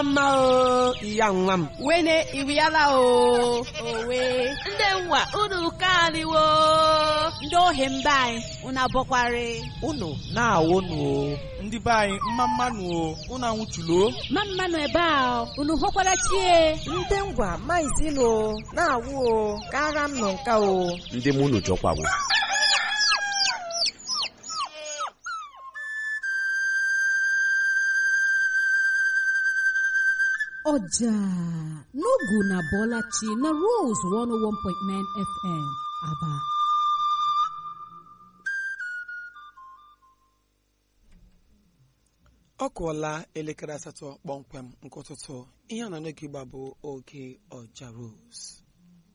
mma mma o iya nwa m wene iriala o owe ndị nwa unu kaniwo ndị ohi mba anyị unu abọkwari unu na-awụnụ o ndị be anyị mma mmanụ o unu anwụchulo ma mmanụ ebe a unu hụkwara chie ndị ngwa maizilo na-awụ o kara m nọ nka o ndị mụ unu jọkwawo ọjà n'ogu na bọlachi na rose 101.9 fm aba ọ kụọla elekere asatọ kpọmkwem nke ụtụtụ ihe a na n'oge igba bụ oge ọja rose